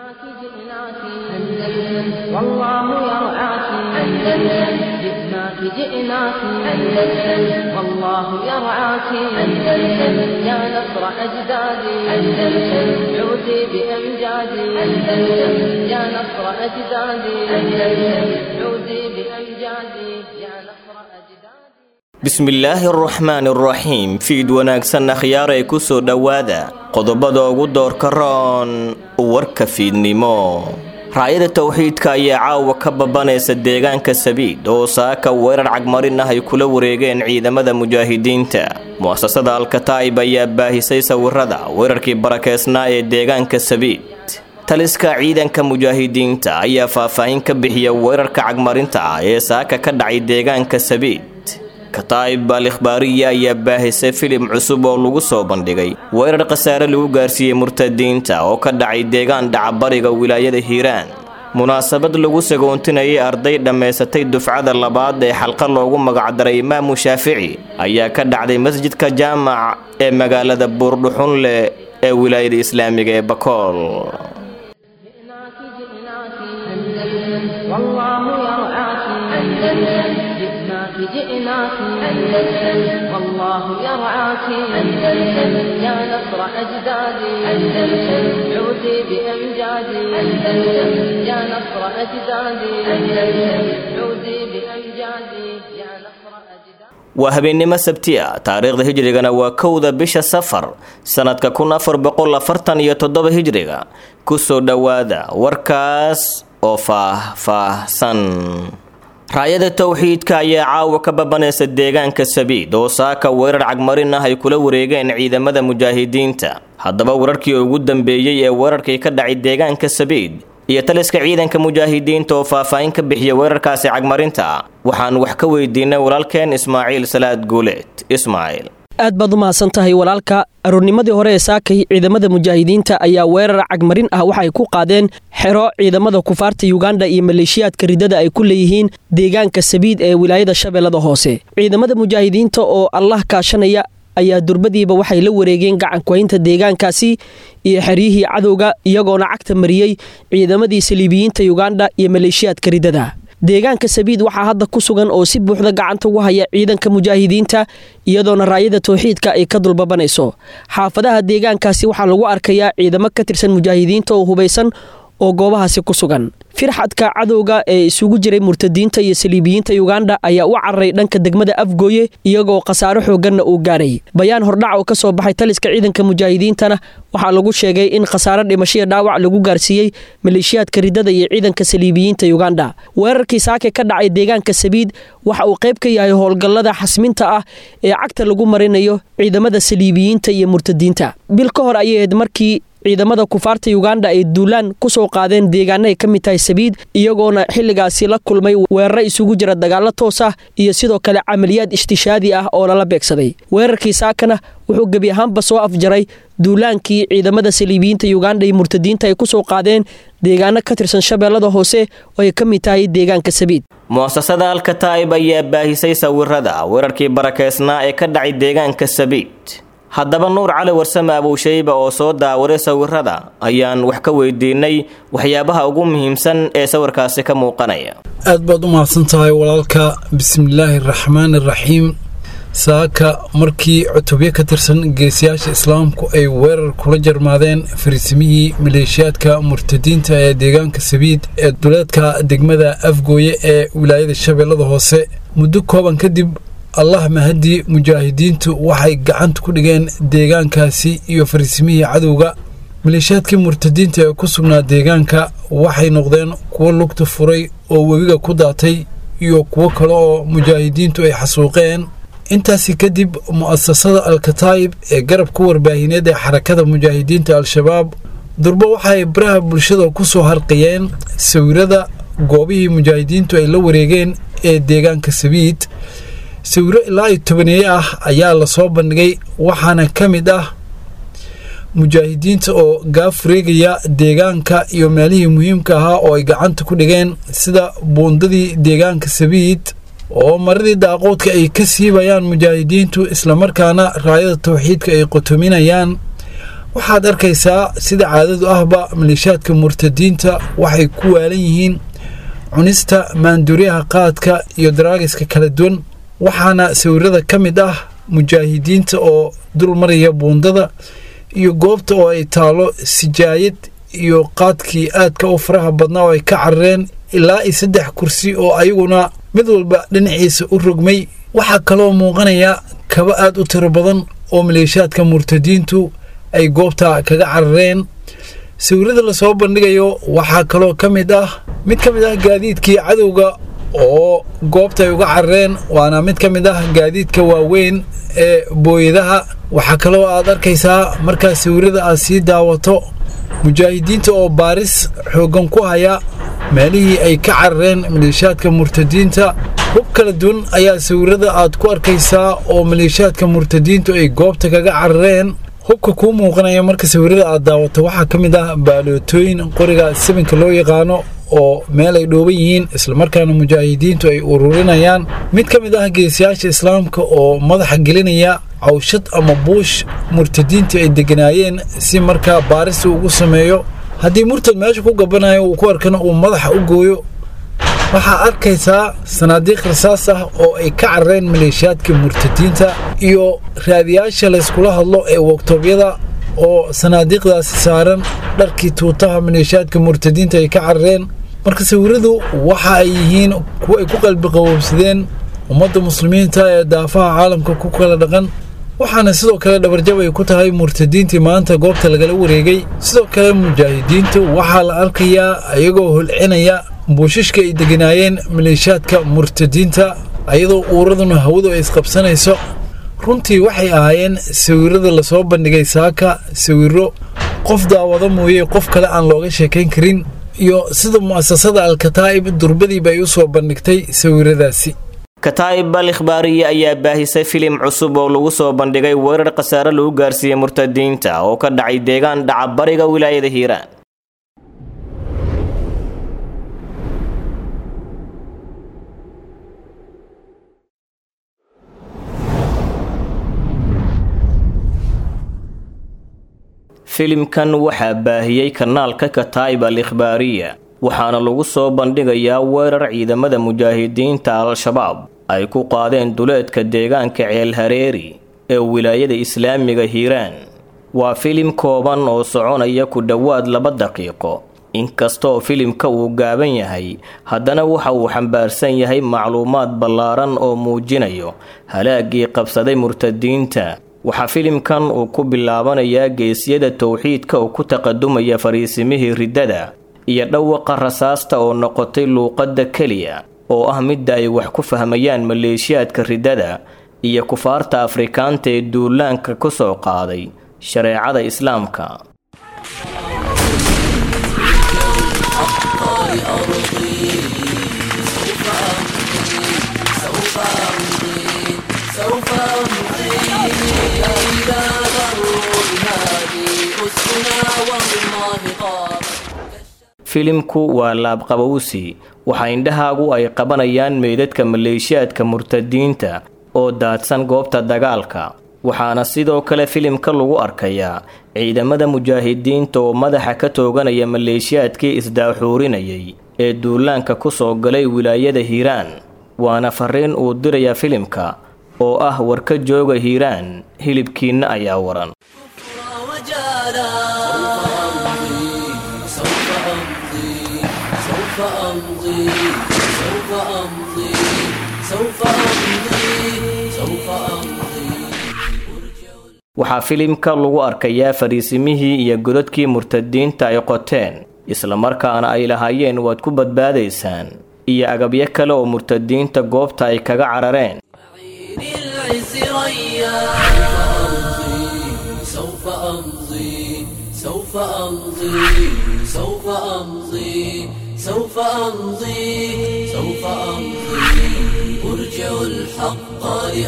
جئناك جئناك أندلس والله يرعاك أندلس جئناك جئناك أندلس والله يرعاك أندلس يا نصر أجدادي أندلس عودي بأمجادي أندلس يا نصر أجدادي أندلس عودي بأمجادي يا نصر أجدادي bismillaahi araxmaani araxiim fiid wanaagsan akhyaaray ku soo dhowaada qodobada ugu doorka roon warka fiidnimo raayada towxiidka ayaa caawa ka babanaysa deegaanka sabiid oo saaka weerar cagmarin ah ay kula wareegeen ciidamada mujaahidiinta mu'asasada alkataa'ib ayaa baahisay sawirada weerarkii barakeysnaa ee deegaanka sabiid taliska ciidanka mujaahidiinta ayaa faahfaahin ka bixiya weerarka cagmarinta ah ee saaka ka dhacay deegaanka sabiid kataa'ib al ikhbaariya ayaa baahisay filim cusub oo lagu soo bandhigay weerar khasaare lagu gaarsiiyey murtadiinta oo ka dhacay deegaan dhacabariga wilaayada hiiraan munaasabad lagu sagoontinayay arday dhammaysatay dufcada labaad ee xalqa loogu magacdaray imaamu shaafici ayaa ka dhacday masjidka jaamac ee magaalada buurdhuxunle ee wilaayada islaamiga ee bakool جئناك جئناك أندلس والله يرعاك أندلس جئناك جئناك أندلس والله يرعاك أندلس يا نصر أجدادي أندلس عودي بأمجادي أندلس يا نصر أجدادي أندلس عودي بأمجادي يا نصر أجدادي waa habeennimo sabti ah taariikhda hijrigana waa kowda bisha safar sannadka kun afar boqol afartan iyo toddoba hijriga kusoo dhowaada warkaas oo faah-faahsan raayada towxiidka ayaa caawa ka babanaysa deegaanka sabiid oo saaka weerar cagmarin ah ay kula wareegeen ciidamada mujaahidiinta haddaba wararkii ugu dambeeyey ee weerarkii ka dhacay deegaanka sabiid iyo taliska ciidanka mujaahidiinta oo faahfaahin ka bixiya weerarkaasi cagmarinta waxaan wax ka weydiinay walaalkeen ismaaciil salaad guuleed ismaaciil aad baad u mahadsan tahay walaalka aroornimadii hore ee saakay ciidamada mujaahidiinta ayaa weerar cagmarin ah waxay ku qaadeen xero ciidamada kufaarta yuganda iyo maleeshiyaadka ridada ay ku leeyihiin deegaanka sabiid ee wilaayada shabeellada hoose ciidamada mujaahidiinta oo allah kaashanaya ayaa durbadiiba waxay la wareegeen gacankuhaynta deegaankaasi iyo xeryihii cadowga iyagoona cagta mariyey ciidamadii saliibiyiinta yuganda iyo maleeshiyaadka ridada deegaanka sabiid waxaa hadda ku sugan oo si buuxda gacanta ugu haya ciidanka mujaahidiinta iyadoona raayada towxiidka ay ka dulbabanayso xaafadaha deegaankaasi waxaa lagu arkayaa ciidamo ka tirsan mujaahidiinta oo hubaysan oo goobahaasi ku sugan firxadka cadowga ee isugu jiray murtadiinta iyo saliibiyiinta yuganda ayaa u cararay dhanka degmada afgooye iyagoo khasaaro xooganna uu gaadhay bayaan hordhac oo ka soo baxay taliska ciidanka mujaahidiintana waxaa lagu sheegay in khasaaro dhimashiya dhaawac lagu gaarsiiyey maleeshiyaadka ridada iyo ciidanka saliibiyiinta yuganda weerarkii saake ka dhacay deegaanka sabiid waxa uu qayb ka yahay howlgallada xasminta ah ee cagta lagu marinayo ciidamada saliibiyiinta iyo murtadiinta bil ka hor ayay ahayd markii ciidamada kufaarta yuganda ay duulaan ku soo qaadeen deegaano ay ka mid tahay sabiid iyagoona xilligaasi la kulmay weeraro isugu jira dagaallo toos ah iyo sidoo kale camaliyaad ishtishaadi ah oo lala beegsaday weerarkii saakana wuxuu gebi ahaanba soo afjaray duulaankii ciidamada saliibiyiinta yuganda iyo murtadiinta ay ku soo qaadeen deegaano ka tirsan shabeellada hoose oo ay ka mid tahay deegaanka sabiid mu'asasada alkataa'ib ayaa baahisay sawirada weerarkii barakeysnaa ee ka dhacay deegaanka sabiid haddaba nuur cali warsame abuushayba oo soo daawaday sawirada ayaan wax ka weydiinay waxyaabaha ugu muhiimsan ee sawirkaasi ka muuqanaya aad baad u mahadsan tahay walaalka bismillaahi araxmaani araxiim saaka markii cutubyo ka tirsan geesiyaasha islaamku ay weerar kula jarmaadeen fariisimihii maleeshiyaadka murtadiinta ee deegaanka sabiid ee duleedka degmada afgooye ee wilaayada shabeellada hoose muddo kooban kadib allah mahadii mujaahidiintu waxay gacanta ku dhigeen deegaankaasi iyo fariisimihii cadowga maleeshiyaadkii murtadiinta ee ku sugnaa deegaanka waxay noqdeen kuwo lugta furay oo webiga ku daatay iyo kuwo kale oo mujaahidiintu ay xasuuqeen intaasi kadib mu'asasada alkataa'ib ee garabka warbaahineed ee xarakada mujaahidiinta al-shabaab durbo waxay baraha bulshada ku soo harqiyeen sawirada goobihii mujaahidiintu ay la wareegeen ee deegaanka sabiid sawiro ilaa iyo tobaneeye ah ayaa lasoo bandhigay waxaana ka mid ah mujaahidiinta oo gaafureegaya deegaanka iyo meelihii muhiimka ahaa oo ay gacanta ku dhigeen sida buundadii deegaanka sabiid oo maradii daaqoodka ay ka siibayaan mujaahidiintu islamarkaana raayada tawxiidka ay qotominayaan waxaad arkaysaa sida caadadu ahba maleeshiyaadka murtadiinta waxay ku waalan yihiin cunista maanduuryaha qaadka iyo daraagiska kala duwan waxaana sawirada ka mid ah mujaahidiinta oo dul maraya buundada iyo goobta oo ay taalo sijaayad iyo qaadkii aadka u faraha badnaa oo ay ka carareen ilaa iyo saddex kursi oo ayaguna mid walba dhinaciisa u rogmay waxaa kaloo muuqanaya kaba aad u tiro badan oo maleeshiyaadka murtadiintu ay goobta kaga carareen sawirada lasoo bandhigayo waxaa kaloo ka mid ah mid ka mid ah gaadiidkii cadowga oo goobta ay uga carareen waana mid ka mid ah gaadiidka waaweyn ee booyadaha waxaa kaloo aad arkaysaa markaa sawirada aad sii daawato mujaahidiinta oo baaris xooggan ku haya meelihii ay ka carareen maleeshiyaadka murtadiinta hub kala duwan ayaa sawirada aad ku arkaysaa oo maleeshiyaadka murtadiintu ay goobta kaga carareen hubka kuu muuqanaya marka sawirada aad daawato waxaa ka mid ah baalootooyin qoriga sibinka loo yaqaano oo meel ay dhooban yihiin islamarkaana mujaahidiintu ay ururinayaan mid ka mid ah geesiyaasha islaamka oo madaxa gelinaya cawshad ama buush murtadiinta ay deganaayeen si markaa baarista ugu sameeyo haddii murtad meesha ku gabanayo uu ku arkana uu madaxa u gooyo waxaa arkaysaa sanaadiiq rasaas ah oo ay ka carareen maleeshiyaadka murtadiinta iyo raadiyaasha layskula hadlo ee waktoobyada oo sanaadiiqdaasi saaran dharkii tuutaha maleeshiyaadka murtadiinta ay ka carareen marka sawiradu waxa ay yihiin kuwa ay ku qalbi qaboobsadeen ummadda muslimiinta ee daafaha caalamka ku kala dhaqan waxaana sidoo kale dhabarjab ay ku tahay murtadiintii maanta goobta lagala wareegay sidoo kale mujaahidiintu waxaa la arkayaa iyagoo holcinaya buushishka ay deganaayeen maleeshiyaadka murtadiinta ayadoo uuraduna hawadu ay isqabsanayso runtii waxay ahaayeen sawirada lasoo bandhigay saaka sawiro qof daawado mooye qof kale aan looga sheekayn karin iyo sida mu'asasada alkataa'ib durbadiiba ay u soo bandhigtay sawiradaasi kataa'ib al ikhbaariye ayaa baahisay filim cusub oo lagu soo bandhigay weerar khasaare lagu gaarsiiyey murtadiinta oo ka dhacay deegaan dhaca bariga wilaayada hiiraan filimkan waxaa baahiyey kanaalka kataa'ib al ikhbaariya waxaana lagu soo bandhigayaa weerar ciidamada mujaahidiinta al-shabaab ay ku qaadeen duleedka deegaanka ceel hareeri ee wilaayada islaamiga hiiraan waa filim kooban oo soconaya ku dhowaad laba daqiiqo inkastoo filimka uu gaaban yahay haddana waxa uu xambaarsan yahay macluumaad ballaaran oo muujinayo halaagii qabsaday murtadiinta waxaa filimkan uu ku bilaabanayaa geesyada towxiidka oo ku taqadumaya fariisimihii riddada iyo dhawaqa rasaasta oo noqotay luuqadda keliya oo ah midda ay wax ku fahmayaan maleeshiyaadka riddada iyo kufaarta afrikaanta ee duulaanka ku soo qaaday shareecada islaamka filimku waa laabqabowsi waxaa indhahaagu ay qabanayaan meydadka maleeshiyaadka murtadiinta oo daadsan goobta dagaalka waxaana sidoo kale filimka lagu arkayaa ciidamada mujaahidiinta oo madaxa ka tooganaya maleeshiyaadkii isdaaxuurinayay ee duulaanka ku soo galay wilaayada hiiraan waana fariin uu diraya filimka oo ah warka jooga hiiraan hilibkiinna ayaa waran waxaa filimka lagu arkayaa fariisimihii iyo godadkii murtadiinta ay qoteen islamarkaana ay lahaayeen waad ku badbaadaysaan iyo agabyo kale oo murtadiinta goobta ay kaga carareen سوف أمضي سوف أمضي أرجع الحق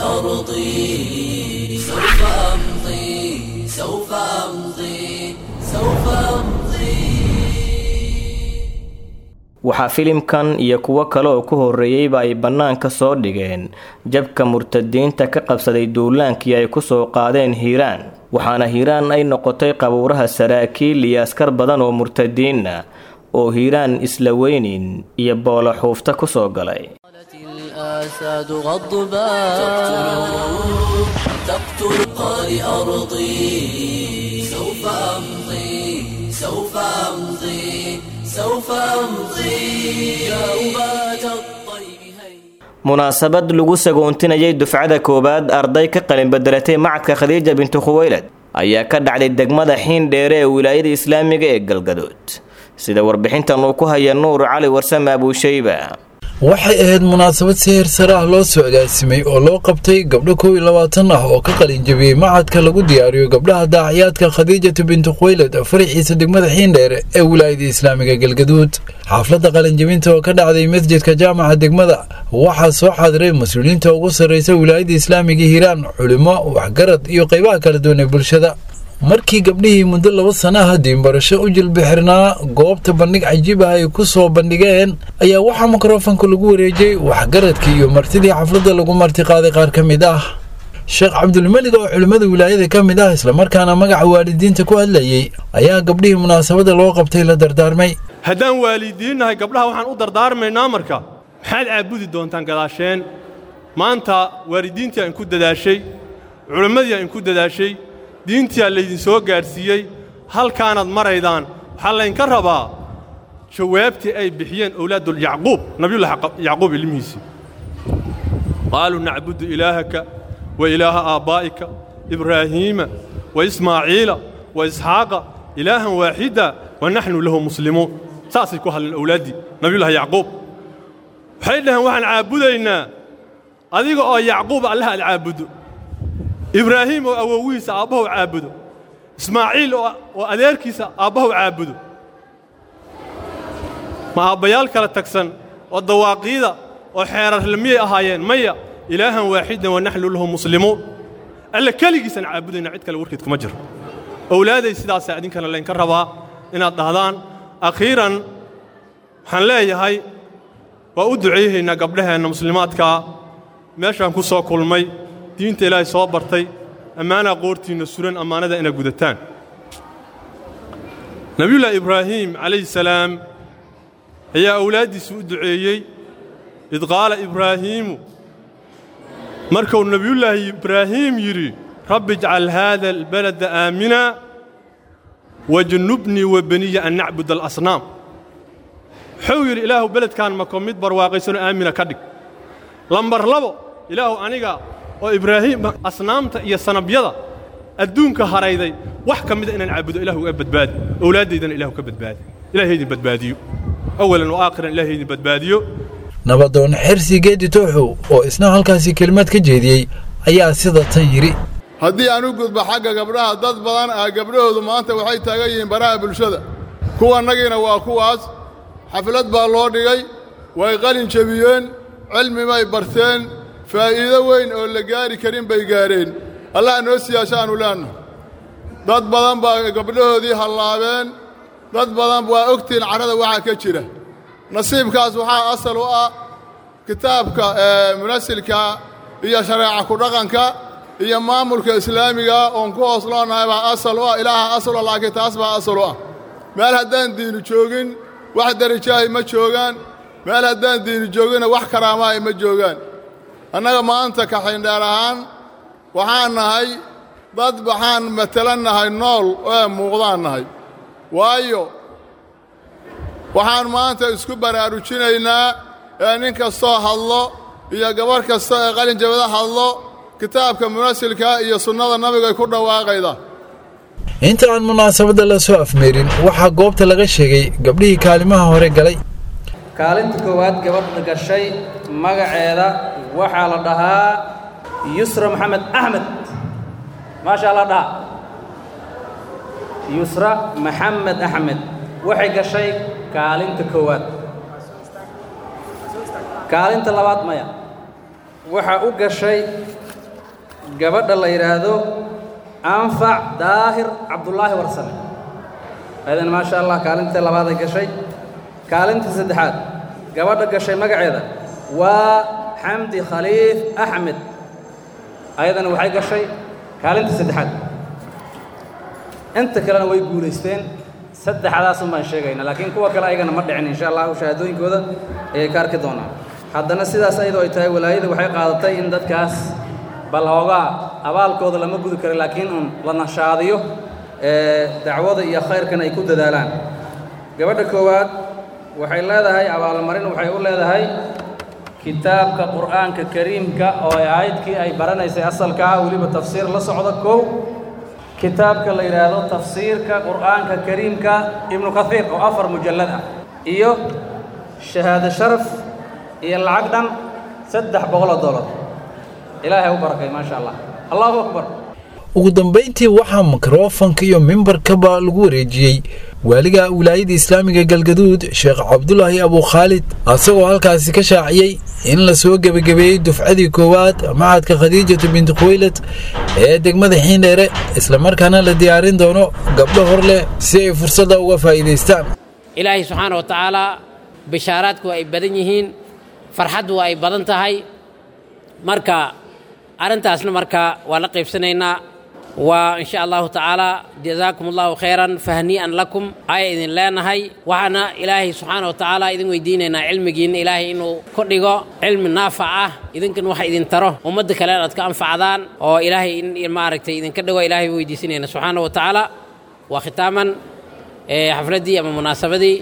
لأرضي سوف أمضي سوف أمضي سوف أمضي waxaa filimkan iyo kuwo kale oo ku horreeyeyba ay bannaanka soo dhigeen jabka murtadiinta ka qabsaday duulaankii ay ku soo qaadeen hiiraan waxaana hiiraan ay noqotay qabuuraha saraakiil iyo askar badan oo murtadiinna oo hiiraan isla weynin iyo boolo xuufta ku soo galay الآساد غضبان تقتل قارئ أرضي سوف أمضي سوف أمضي سوف أمضي يا أبات الطيب هيا munaasabad lagu sagoontinayay dufcada koowaad arday ka qalin bedelatay macadka khadiija bintu khuweylad ayaa ka dhacday degmada xiindheere ee wilaayada islaamiga ee galgadood sida warbixintan uu ku haya nuur cali warsame abuushayba waxay ahayd munaasabad si heer sare ah loo soo agaasimay oo loo qabtay gabdho kow iyo labaatan ah oo ka qalin jabiyey macadka lagu diyaariyo gabdhaha daaciyaadka khadiijatu bintu khuweylad faraxiisa degmada xiindheere ee wilaayada islaamiga galgaduud xaafladda qalinjabinta oo ka dhacday masjidka jaamaca degmada waxaa soo xaadiray mas-uuliyiinta ugu sarreysa wilaayada islaamiga hiiraan culimo waxgarad iyo qaybaha kala duwan ee bulshada markii gabdhihii muddo laba sanaha diinbarasho u jilbixirnaa goobta bandhig cajiib ah ay ku soo bandhigeen ayaa waxaa mikrofonka lagu wareejiyey waxgaradkii iyo martidii xafladda lagu martiqaaday qaar ka mid ah sheekh cabdulmelig oo culimmada wilaayada ka mid ah islamarkaana magaca waalidiinta ku hadlayey ayaa gabdhihii munaasabadda loo qabtay la dardaarmay haddaan waalidiinnahay gabdhaha waxaan u dardaarmaynaa marka maxaad caabudi doontaan gadaasheen maanta waalidiintii aan ku dadaashay culimmadii aan ku dadaashay diintiyaa laydin soo gaadhsiiyey halkaanaad maraydaan waxaa laydinka rabaa jawaabtii ay bixiyeen owlaadul yacquub nabiyullahi yacquub ilmihiisii qaaluu nacbudu ilaahaka wa ilaaha aabbaa'ika ibraahiima wa ismaaciila wa isxaaqa ilaahan waaxida wa naxnu lahu muslimuun saasay ku hadleen owlaaddii nabiyullahi yacquub waxay dhaheen waxaan caabudaynaa adiga oo yacquub allah aad caabuddo ibraahiim oo awowihiisa aabbahu caabudo ismaaciil oo adeerkiisa aabbahu caabudo ma aabbayaal kala tagsan oo dawaaqiida oo xeerarle miyay ahaayeen maya ilaahan waaxidan wa naxnu lahu muslimuun alle keligiisaan caabudayna cid kale warkeed kuma jiro owlaaday sidaasaa idinkana laynka rabaa inaad dhahdaan akhiiran waxaan leeyahay waa u duceeyahaynaa gabdhaheenna muslimaadkaa meeshaan ku soo kulmay diinta ilaahay soo bartay ammaanaa qoortiinna suran ammaanada inaad gudataan nebiyullaahi ibraahiim calayhi salaam ayaa awlaaddiisa u duceeyey id qaala ibraahiimu markuu nebiyullaahi ibraahiim yidhi rabbi ijcal haada albalada aamina wajnubnii wa beniya an nacbud alasnaam wuxuu yidhi ilaahu beledkaan mako mid barwaaqaysanoo aamina ka dhig lambar labo ilaahu aniga oo ibraahiim asnaamta iyo sanabyada adduunka harayday wax ka mida inaan caabudo ilahu uga badbaadi owlaaddaydana ilahu ka badbaadi ilahay idin badbaadiyo awalan wa aakhiran ilahay idin badbaadiyo nabadoon xersi geedi tooxow oo isna halkaasi kelimad ka jeediyey ayaa sida tan yidhi haddii aan u gudbo xagga gabdhaha dad badan ah gabdhahoodu maanta waxay taagan yihiin baraha bulshada kuwannagiina waa kuwaas xaflad baa loo dhigay way qalin jebiyeen cilmi bay barteen faa'iido weyn oo la gaari karin bay gaadheen allah noo siyaashaannu leenna dad badan baa gabdhahoodii hallaabeen dad badan waa ogtihiin carrada waxaa ka jira nasiibkaas waxaa asal u ah kitaabka munasilka iyo shareeca ku-dhaqanka iyo maamulka islaamiga oon ku hoos loonahay baa asal u ah ilaaha asal u laakiin taas baa asal u ah meel haddaan diinu joogin wax darajaahi ma joogaan meel haddaan diinu jooginna wax karaamaahi ma joogaan annaga maanta kaxindheer ahaan waxaan nahay dad waxaan matelan nahay nool ee muuqdaan nahay waayo waxaan maanta isku baraarujinaynaa ee nin kastoo hadlo iyo gabarh kasta ee qalinjabada hadlo kitaabka munasilka iyo sunnada nabigay ku dhawaaqayda inta aan munaasabadda la soo afmeerin waxaa goobta laga sheegay gabdhihii kaalimaha hore galay kaalinta koowaad gabadha gashay magaceeda waxaa la dhahaa yusra maxamed axmed maashaa la dhaha yusra maxamed axmed waxay gashay kaalinta koowaad kaalinta labaad maya waxaa u gashay gabadha la yidhaahdo anfac daahir cabdulaahi warsame ayadana maasha allah kaalinta labaaday gashay kaalinta saddexaad gabadha gashay magaceeda waa xamdi khaliif axmed ayadana waxay gashay kaalinta saddexaad inta kalena way guulaysteen saddexdaasun baan sheegayna laakiin kuwa kale ayagana ma dhicin insha allahu shahaadooyinkooda ayay ka arki doonaan haddana sidaas ayadoo ay tahay walaayada waxay qaadatay in dadkaas bal hoogaa abaalkooda lama gudi karo laakiin un la nashaadiyo dacwada iyo khayrkan ay ku dadaalaan gabadha koowaad waxay leedahay abaalmarin waxay u leedahay kitaabka qur'aanka kariimka oo ay aayadkii ay baranaysay asalka ah weliba tafsiir la socda kow kitaabka la yidhaahdo tafsiirka qur'aanka kariimka ibnu kathiir oo afar mujallad ah iyo shahaado sharaf iyo lacag dhan saddex boqoloo dollar ilaahay u barakay maasha allah allahu akbar ugu dambayntii waxaa mikrofanka iyo mimbarkaba lagu wareejiyey waaliga wilaayada islaamiga galgaduud sheekh cabdulaahi abukhaalid asagoo halkaasi ka shaaciyey in la soo gebagabeeyey dufcadii koowaad macadka khadiijatu binti khuwaylad ee degmada xiindheere islamarkaana la diyaarin doono gabdho hor leh si ay fursadda uga faa'iidaystaan ilaahay subxaana wa tacaalaa bishaaraadku ay badan yihiin farxaddu ay badan tahay marka arrintaasna marka waa la qaybsanaynaa waa in sha allahu tacaala jazaakum allahu khayran fahnii'an lakum aya idin leenahay waxaana ilaahay subxaana wa tacaala idin weydiinaynaa cilmigiinna ilaahay inuu ku dhigo cilmi naafac ah idinkan waxa idin taro ummadda kale aad ka anfacdaan oo ilaahay in maaragtay idinka dhigo ilaahay weydiisinayna subxaana wa tacaala waa khitaaman xafladdii ama munaasabadii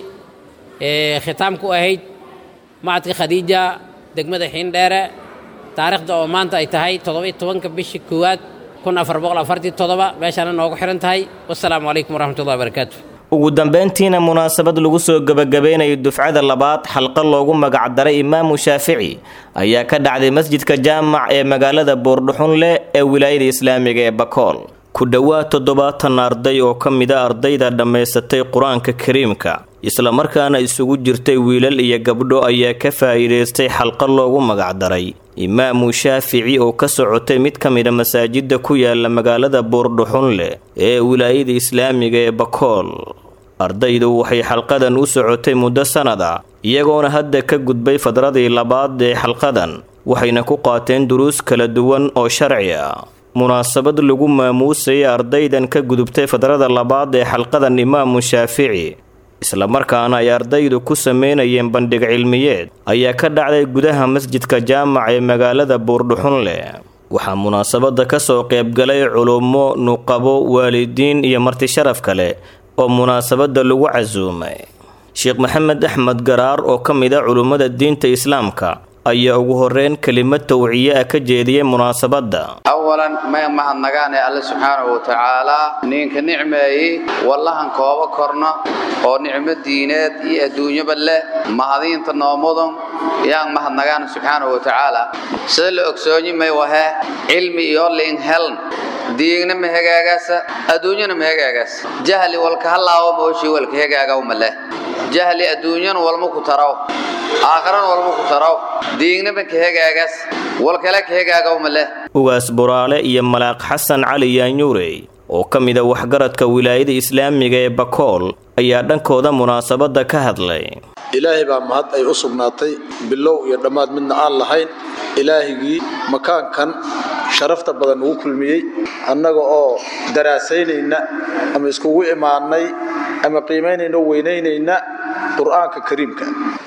khitaamku ahayd macadka khadiija degmada xiindheere taariikhda oo maanta ay tahay toddoba-iyo tobanka bishii koowaad kun afar boqol afartii toddoba meeshaana noogu xihan tahay wassalaamu calaykum waraxmatullahi wabarakaatu ugu dambayntiina munaasabad lagu soo gebagabeynayo dufcada labaad xalqa loogu magacdaray imaamu shaafici ayaa ka dhacday masjidka jaamac ee magaalada boordhuxunleh ee wilaayada islaamiga ee bakool ku dhowaad toddobaatan arday oo ka mida ardayda dhammaysatay qur-aanka kariimka islamarkaana isugu jirtay wiilal iyo gabdho ayaa ka faa'iidaystay xalqa loogu magacdaray imaamu shaafici oo ka socotay mid ka mida masaajidda ku yaala magaalada boordhuxunleh ee wilaayada islaamiga ee bakool ardaydu waxay xalqadan u socotay muddo sannad ah iyagoona hadda ka gudbay fadradii labaad ee xalqadan waxayna ku qaateen duruus kala duwan oo sharci ah munaasabad lagu maamuusayay ardaydan ka gudubtay fadrada labaad ee xalqadan imaamu shaafici islamarkaana ay ardaydu ku sameynayeen bandhig cilmiyeed ayaa ka dhacday gudaha masjidka jaamac ee magaalada buurdhuxunleh waxaa munaasabadda ka soo qaybgalay culummo nuqabo waalidiin iyo marti sharaf kale oo munaasabadda lagu casuumay sheekh maxamed axmed garaar oo ka mid a culummada diinta islaamka ayaa ugu horeyn kelimad tawciye ah ka jeediyey munaasabadda awalan may mahadnagaane alle subxaanahu wa tacaalaa ninka nicmeeyey wallahan kooba korno oo nicmo diineed iyo adduunyaba leh mahadiinta noomudan yaan mahadnagaana subxaanahu wa tacaala sida la ogsoonyi may wahe cilmi iyo liin heln diigna ma hagaagaasa adduunyana ma hagaagaas jahli walka hallaawo mooshii walka hagaagawma leh jahli adduunyana walma ku taraw aakharana walma ku taraw diignaba ka hagaagaas walkale ka hagaagawma leh ugaas buraale iyo malaaq xasan cali yaanyuurey oo ka mida waxgaradka wilaayada islaamiga ee bakool ayaa dhankooda munaasabadda ka hadlay ilaahay baa mahad ay u sugnaatay bilow iyo dhammaad midna aan lahayn ilaahigii makaankan sharafta badan ugu kulmiyey annaga oo daraasaynayna ama iskugu imaannay ama qiimaynayna o weynaynayna qur'aanka kariimka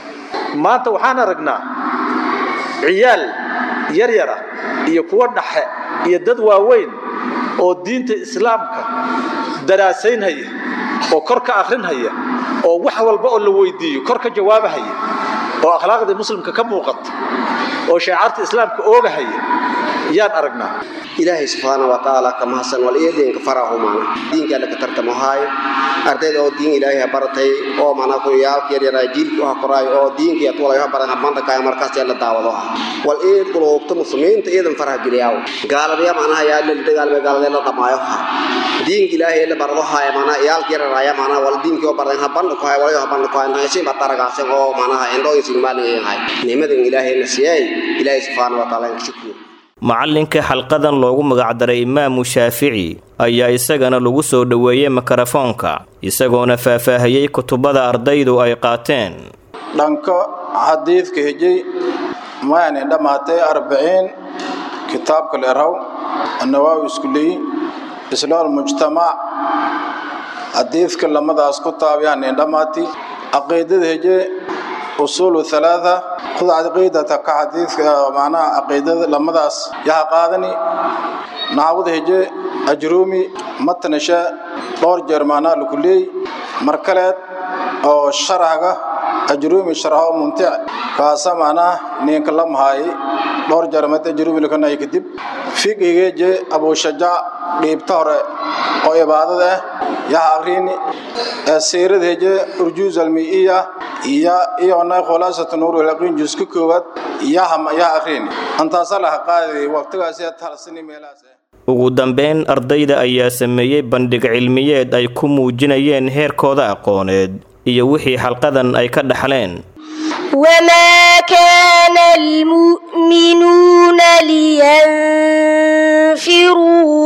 maanta waxaan aragnaa ciyaal yaryara iyo kuwa dhaxe iyo dad waaweyn oo diinta islaamka daraasaynhaya oo kor ka akhrinhaya oo wax walba oo la weydiiyo kor ka jawaabahaya oo akhlaaqdii muslimka ka muuqata oo shaecaarta islaamka oogahaya yaan aragnaa ilaahay subxaana wa tacaala ka mahadsan wal iyo diinka farahu maana diinka alla ka tartamo haayo ardayda oo diin ilaahay ha baratay oo mana ku yaalka yaryara jiilka waxa qoraayo oo diinka iyo tuwalayo ha baran habanta kaya markaas la daawado ah wal iyo qulubta muslimiinta iyadan faraha geliyaaw gaalada macnaha yaa la dagaalmay gaalada la dhamaayo ha diinka ilaahay la barado haayo mana yaalka yaryara ya mana wal diinka oo baran habanta ku haayo walayo habanta ku haayo haysin ba taragaasay oo mana indhooyin maalin yahay nimadan ilaahay la siiyay ilaahay subxaana wa tacaala shukriyo macalinka xalqadan loogu magacdaray imaamu shaafici ayaa isagana lagu soo dhoweeyey mikrofoonka isagoona faahfaahiyey kutubada ardaydu ay qaateen dhanka xadiidka hejay mayani dhammaatay arbiciin kitaabka leerhaw annawaawi iskuleey islaal mujtamac xadiidka lamadaas ku taabiyaan dhammaati caqiidada heje usuulu halaatha khud caqiidata ka xadiidka macnaha caqiidada lamadaas yaha qaadani naxwada heje ajruumi matnasha dhowr jeer macnaha lagu leey mar kaleed oo sharhaga ajruumi sharho mumtic kaasa macnaha ninka la mahaayay dhowr jeer mad ajruumi lakanay kadib fiqigeeje abushajaac dhiibta hore oo ibaadada ah yaha akrini siirada heje urjuuz almiiya iyo iyona khulaasatu nuur ilaqiin juuska koowaad yaha yaha akrini antaasa laha qaadi waqtigaasi talsani meelahaas ugu dambeyn ardayda ayaa sameeyey bandhig cilmiyeed ay ku muujinayeen heerkooda aqooneed iyo wixii xalqadan ay ka dhaxleen وما كان المؤمنون لينفروا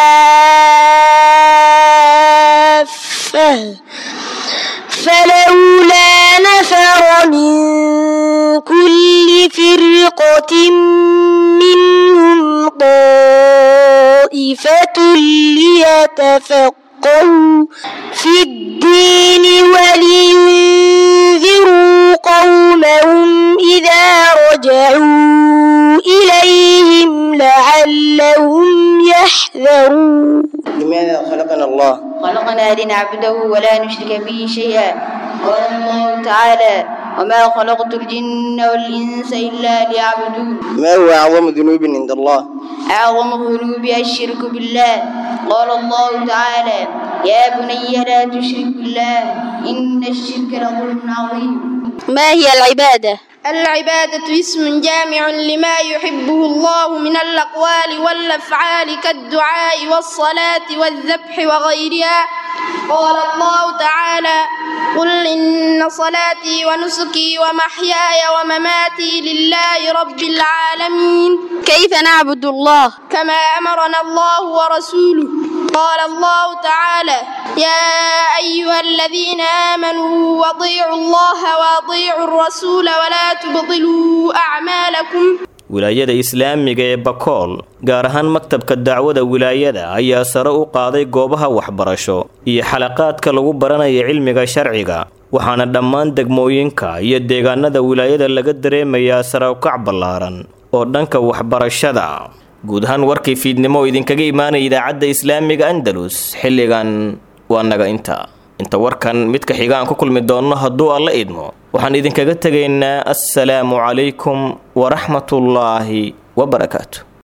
كافة فلولا نفر من كل فرقة منهم طائفة ليتفقهوا في الدين ولينذروا قومهم إذا رجعوا إليهم لعلهم يحذرون لماذا خلقنا الله خلقنا لنعبده ولا نشرك به شيئا قال الله تعالى وما خلقت الجن والإنس إلا ليعبدون ما هو أعظم ذنوب عند الله أعظم الذنوب الشرك بالله قال الله تعالى يا بني لا تشرك بالله إن الشرك لظلم عظيم ما هي العبادة؟ العبادة اسم جامع لما يحبه الله من الأقوال والأفعال كالدعاء والصلاة والذبح وغيرها قال الله تعالى قل إن صلاتي ونسكي ومحياي ومماتي لله رب العالمين كيف نعبد الله؟ كما أمرنا الله ورسوله قال الله تعالى يا أيها الذين آمنوا واطيعوا الله واطيعوا الرسول ولا تبطلوا أعمالكم wilaayada islaamiga ee bakool gaar ahaan maktabka dacwada wilaayada ayaa sare u qaaday goobaha waxbarasho iyo xalaqaadka lagu baranaya cilmiga sharciga waxaana dhammaan degmooyinka iyo deegaanada wilaayada laga dareemayaa sare ukac ballaaran oo dhanka waxbarashada guud ahaan warkii fiidnimo oo idinkaga imaanaya idaacadda islaamiga andalus xilligan waa naga inta inta warkan midka xiga aan ku kulmi doonno hadduu alla idmo waxaan idinkaga tegaynaa assalaamu calaykum waraxmatullaahi wabarakaatu